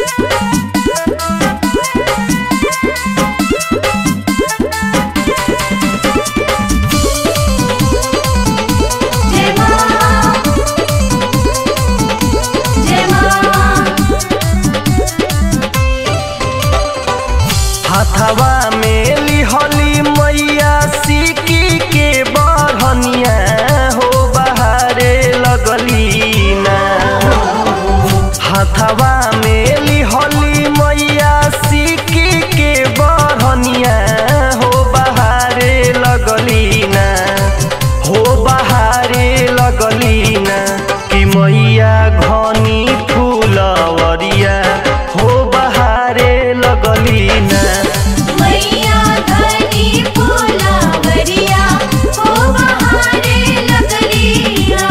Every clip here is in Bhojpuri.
जय मां जय मां हथवा में लिहली मैया सिकी के बढ़निया हो बहारे लगली ना हथवा में लिहली मैया सिकी के बढ़निया हो बहारे लगली ना हो बहारे लगली ना कि मैया घनी फूलवरिया हो बहारे लगली ना मैया धनी फूलावरिया हो बहारे लगलिया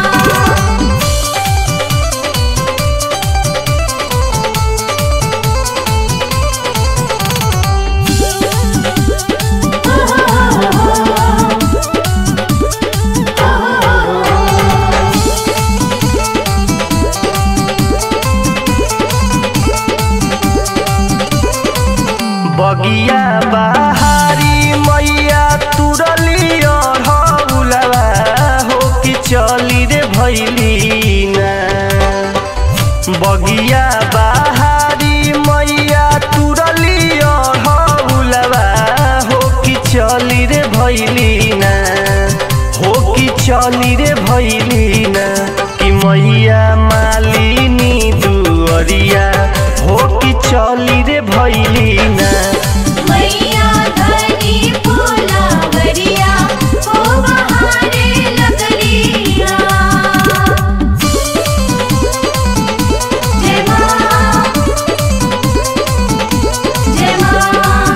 बगिया बहारी मैया तुरली अढ़ौलवा हो कि चली रे भैली ना बगिया बहारी मैया तुरली अढ़ौलवा हो कि चली रे भैली ना हो कि चली रे भैली ना कि मैया मालिनी दुअरिया हो कि चली रे भैली ना मैया धनी फूलावरिया हो बहारे लगलिया जय मां जय मां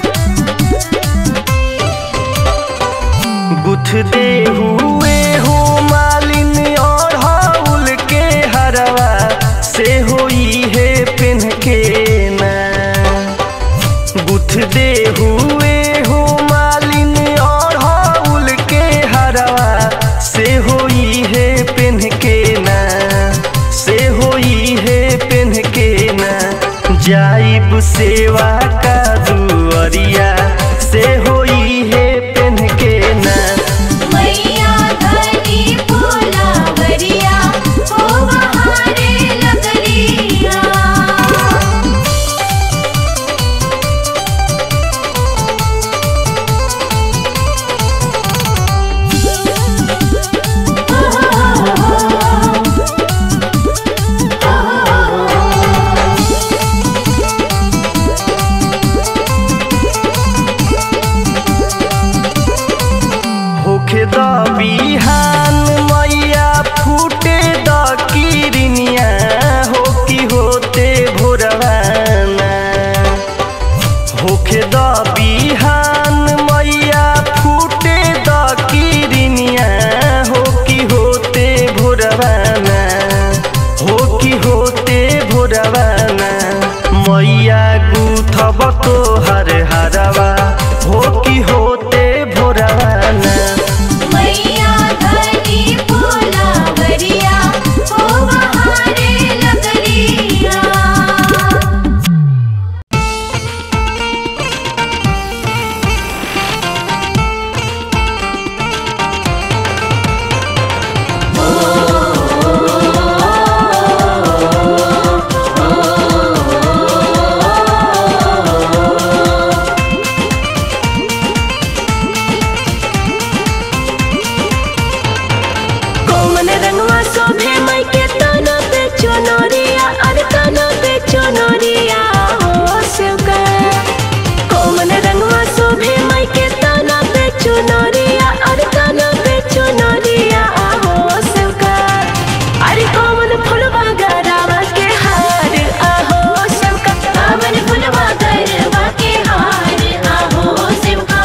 गुथ दे हुए हो मालिन और हाउल के हरवा से होई है पिन के ना गुथ दे हुए हो मालिन और हाउल के हरवा से होई है पिन के ना से होई है पिन के ना जाइब सेवा का दुअरिया से होई है पिन के ना मैया धनी फूलावरिया हो बहारे लगलिया होखे द बिहान मैया फूटे द किरनिया हो कि होते भोरवाना होखे द बिहान मैया फूटे द किरनिया हो कि होते भोरवाना हो कि होते भोरवाना मैया गुथब तो हर हरवा हो कि होते भोरवाना मैया धनी फूलावरिया हो बहारे लगलिया कौन रंगवा शोभे मई के तना पे चुनरिया अरे तना पे चुनरिया हो शिवका कौन रंगवा शोभे मई के तना पे चुनरिया अरे तना पे चुनरिया हो शिवका अरे कौन फुलवा गरावा के हार आहो शिवका कामन फुलवा गरवा के हार आहो शिवका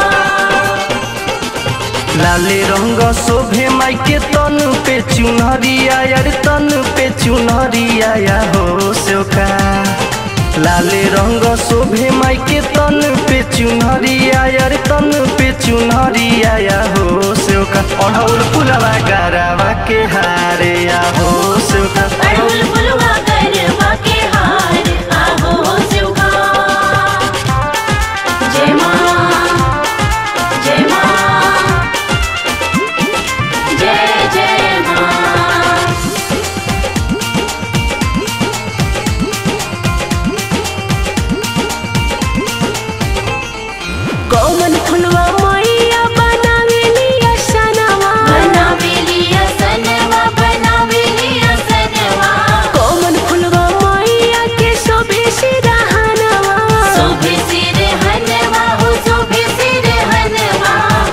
लाले रंग शोभे माई के तन पे चुनरिया यार तन पे चुनरिया या हो सोका लाले रंग शोभे माई के तन पे चुनरिया यार तन पे चुनरिया या हो सोका अढ़ौल फुलवा गरावा के हारे या हो सोका अड़हुल फुलवा गरवा के हार कौन फुलवा मैया बनावेली असनवा बनावेलिया सनवा बनावेलिया सनवा कौन फुलवा मैया के शोभे सिरहनवा शोभे सिर हनवा हो शोभे सिर हनवा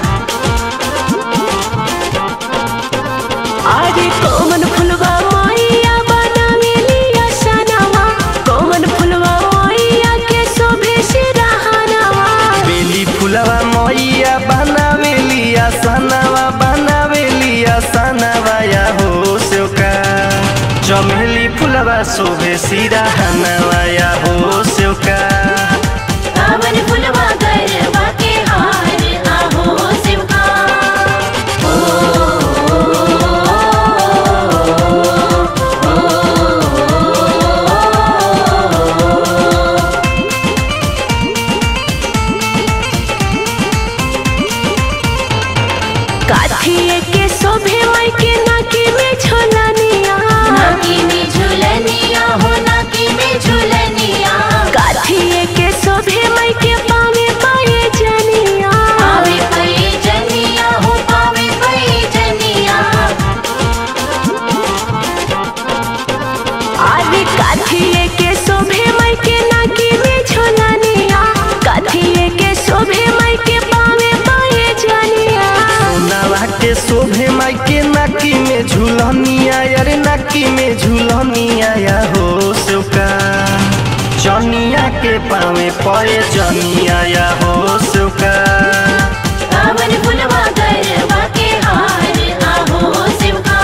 अरे कौन फुलवा मैया बनावेली असनवा कौन फुलवा मैया के शोभे सिरहनवा बेली फुलवा मैया बनावेली आसनवा बनावेली आसनवा या हो सेवका चमेली फुलवा शोभे सिराहनवा या हो सेवका कावन फुलवा गरवा के हार आहो शिवका काठिए के शोभे माई के नाकी में झोलनिया नाकी में झुलनिया हो नाकी में झुलनिया काठिए के शोभे माई के पावे पाए जनिया पावे पई जनिया हो पावे पई जनिया अरे काठिए के शोभे माई के नाकी में झोलनिया काठिए के शोभे माई के पावे पाए जनिया सोनावा के शोभे माई के नाकी में झूलनिया अरे नाकी में झूलनिया या हो सेवका चनिया के पावे पए जनिया या हो सेवका कावन फुलवा गरवा के हार आहो शिवका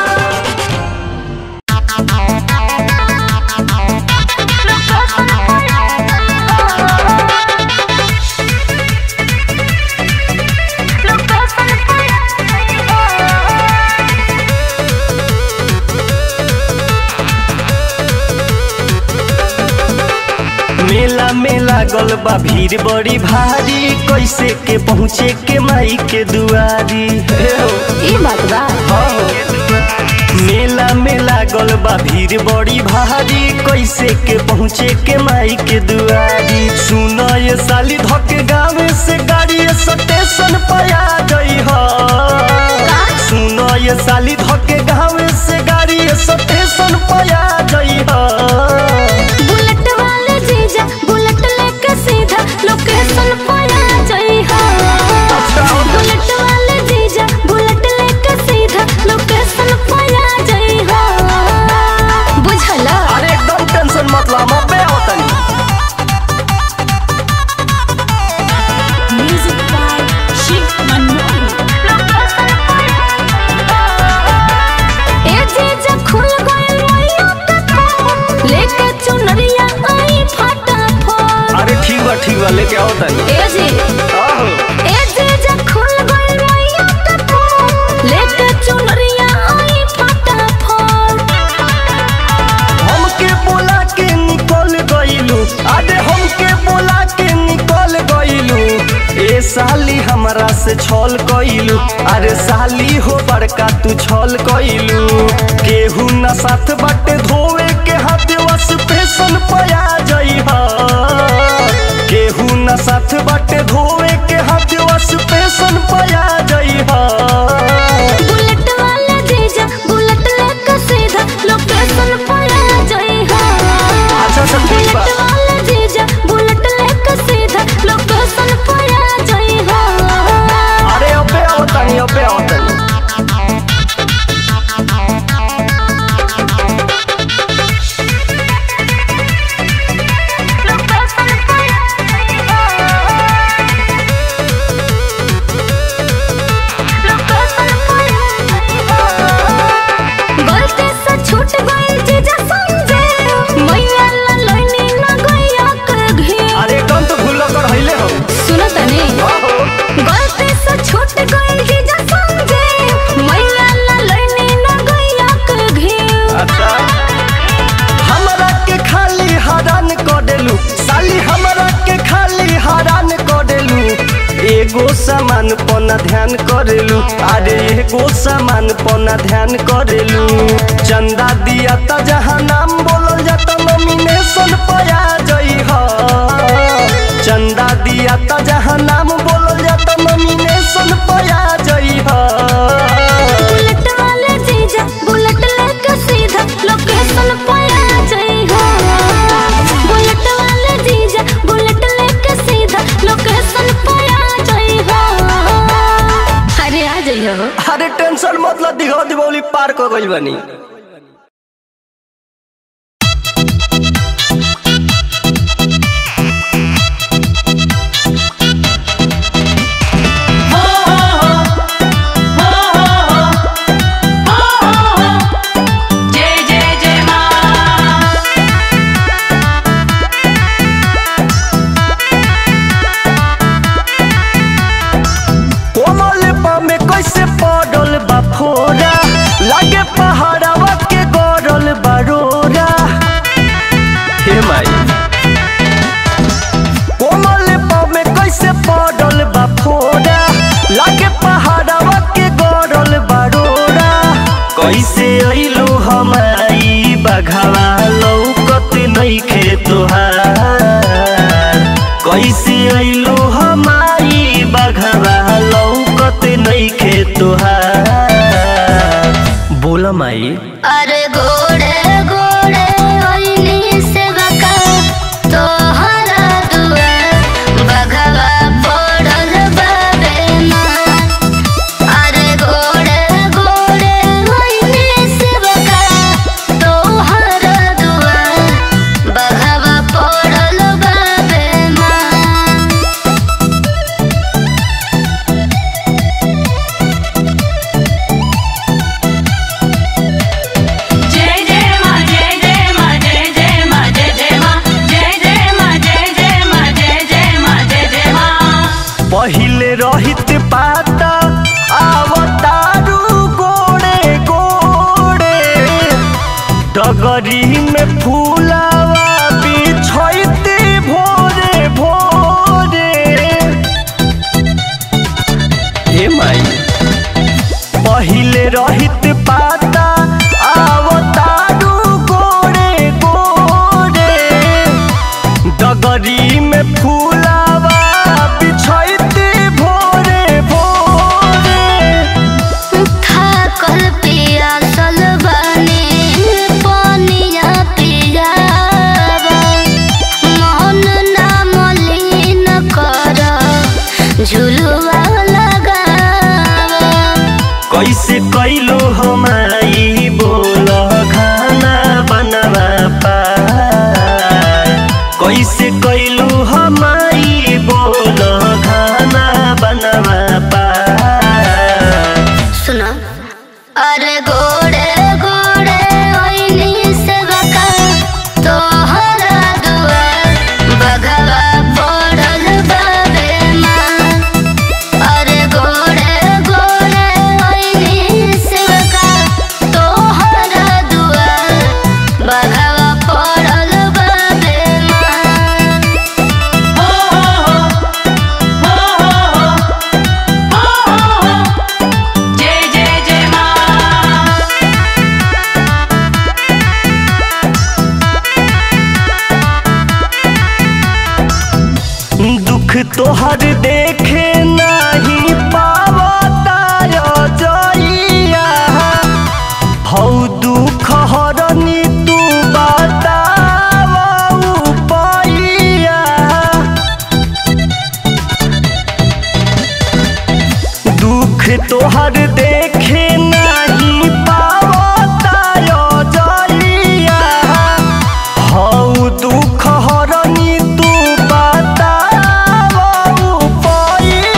मेला में लागल बा भीड़ बड़ी भारी कैसे के पहुँचे के माई के दुआरी हे हो, ई बात बा हाँ हो। मेला में लागल बा भीड़ बड़ी भारी कैसे के पहुँचे के माई के दुआरी सुन ये साली धक गाँव से गाड़ी स्टेशन पर आ गई हो सुन ये साली धक गाँव से गाड़ी स्टेशन पर आ गई हो बुलेट वाले जीजा बुलेट लेके सीधा लोकेशन पर आ जाई हा बुलेट वाले जीजा बुलेट लेके सीधा लोकेशन पर आ जाई हा बुझला अरे एकदम टेंशन मत ला मैं पे होतनी म्यूजिक बाय शिव मनमोहन ए जीजा खुल गइल रोइयो के फोन लेके चुनरिया आई फटाफट अरे ठीक बा ठीक बा लेके आओ तनी ए जी आहो ए जीजा खुल गइल रोइयो के फोन लेके चुनरिया आई फटाफट हमके बोला के निकल गइलू अरे हमके बोला के निकल गइलू ए साली हमरा से छल कइलू अरे साली हो बड़का तू छल कइलू केहू न साथ बाटे धोवे के हाथ वस फैशन पया जई हा केहू न साथ बाटे धोवे के हाथ वस फैशन पया जई हा बुलेट वाला जीजा बुलेट लेके सीधा लोकेशन पर आ जाई हा अच्छा, अच्छा, ठीक बा। बुलेट वाला जीजा बुलेट लेके सीधा लोकेशन पर आ जाई हा अरे अबे आओ तनी अबे आओ तनी गलती से छूट गइल जीजा समझे मैया ला लइनी ना गइया के घे अरे एकदम तो भूल कर हइले हो सुनो तनी आहो गलती से छूट गइल जीजा समझे मैया ला लइनी ना गइया के घे अच्छा हमरा के खाली हरान कर देलू साली हमरा के खाली हरान कर देलू एगो सामान पना ध्यान करेलू अरे एगो सामान पना ध्यान करेलू चंदा दिया त जहाँ नाम बोलल जाता नॉमिनेशन पया जई ह चंदा दिया त जहाँ नाम टेंशन मतलब दिघा दिवौली पार कर गइल बानी जय जय जय माँ कोमल में कैसे पड़ल बा फोरा लागे पहाड़वा के गड़ल बरोरा हे माई कोमल में कैसे पड़ल बा फोरा लागे पहाड़वा के गड़ल बरोरा कैसे अइलो हमारी बघवा लौकत नइखे तोहार कैसे अइलो हमारी बघवा लौकत नइखे तोहार बोला माई अरे घोड़े घोड़े ओइनी से बका तोहरा दुआर बघवा पड़ल बाबे माँ अरे घोड़े घोड़े ओइनी से बका तोहरा दुआर बघवा पड़ल बाबे माँ जय जय माँ जय जय माँ जय जय माँ जय जय माँ जय जय माँ जय जय माँ जय जय माँ जय जय माँ पहिले रहित पाता आवतारू गोड़े गोड़े डगरी में फूलावा बिछैते भोरे भोरे हे माई पहिले रहित पाता आवतारू गोड़े गोड़े डगरी में फूलावा बिछैते भोरे भोरे थाकल पियासल बने पानिया पियावा मोहन ना मलिन कर झुलुआ लगावा कैसे कैलो हमारी बोल खाना बनवा पार कैसे कैलो हमारी बोल खाना बनवा पार सुनो अरे घोड़े घोड़े ओइनी से बका तोहरा दुआर बघवा पड़ल बाबे माँ अरे घोड़े घोड़े ओइनी से बका तोहरा दुआर बघवा पड़ल बाबे माँ जय जय जय माँ दुख तोहर देखे नहीं पावता जइया हौ दुख हरनी तू बतावऊ पैया दुख तोहर देखे नहीं पावता जइया हौ दुख हरनी तू बतावऊ पैया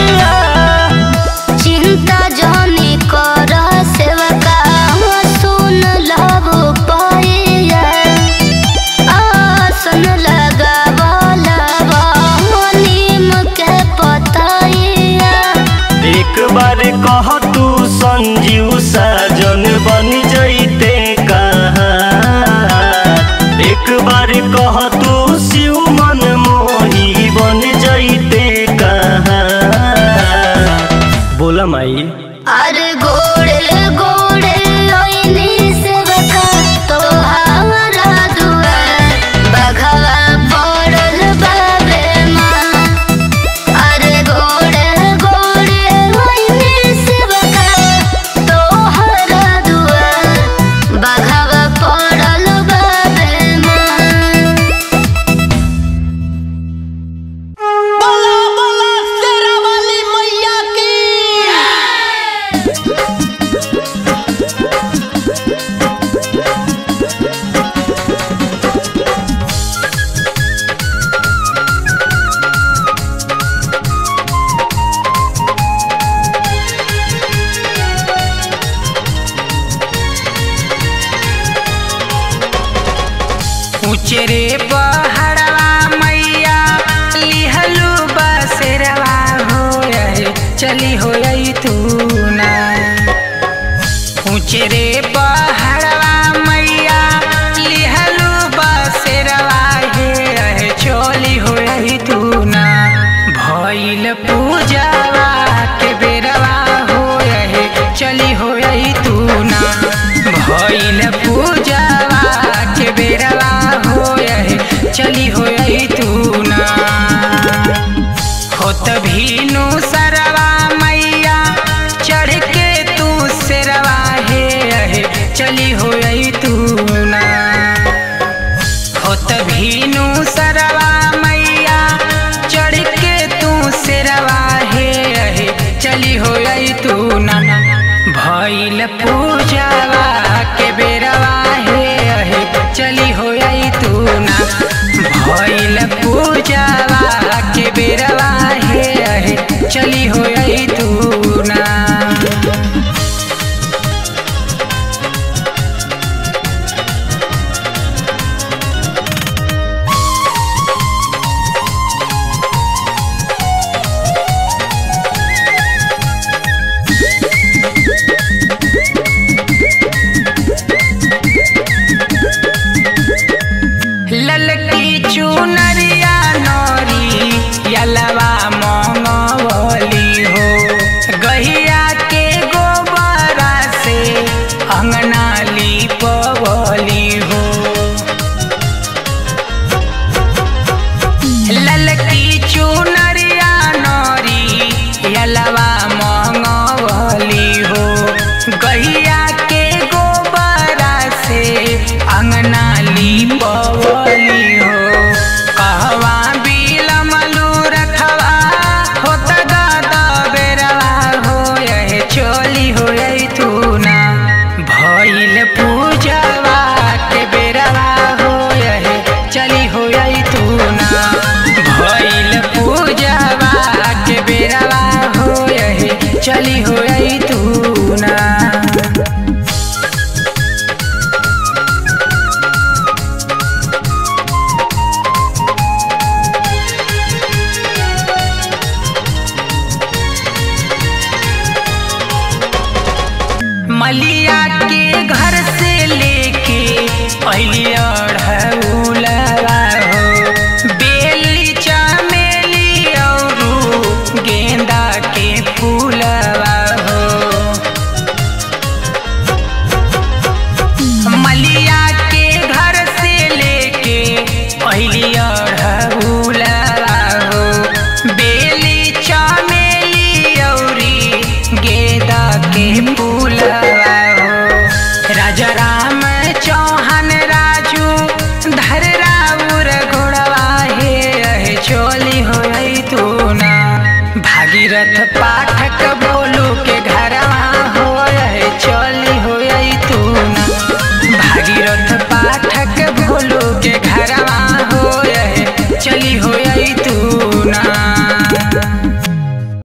रे पहाड़वा मैया लिहलू बसेरवा हो चली हो तू ना ऊंचे रे पहाड़वा मैया लिहलू बसेरवा हे रहे चोली हो तू ना भइल पूजावा के बेरवा हो रहे चली हो तू ना भइल पूजावा के बेरवा हो रहे चली हो तू ना होत भीनु सरवा मैया चढ़ के तू सिरवा हे रहे चली हो तू ना होत भीनु सरवा मैया चढ़ के तू सिरवा हे रहे चली हो तू ना भइल पूजावा के बेरवा हे रहे चली हो तू ना भइल पूजावा के बेरवा हे रहे चली हो तू ना ललकी चुनरिया नौरी यलवा मंगवली हो गहिया के गोबरा से अंगना लिपवली हो ललकी चुनरिया नौरी यलवा मंगवली हो गहिया के गोबरा से अंगना लिपवली हो कहवा बिलमलू रखवा होत गादा बेरवा हो यह चोली हो तू ना भइल पूजवा के बेरवा हो यह चली हो तू ना भइल पूजवा के बेरवा हो यह चली हो तू ना मलिया के घर से लेके अलिया ढउलवा हो बेली चमेली और गेंदा के फूलवा हो मलिया के घर से लेके अलिया ढउलवा हो बेली चमेली औरी गेंदा के फूलवा हो राजा राम चौहान राजू धर राउर घोड़वा हे रहे चोली हो तू ना भागीरथ पाठक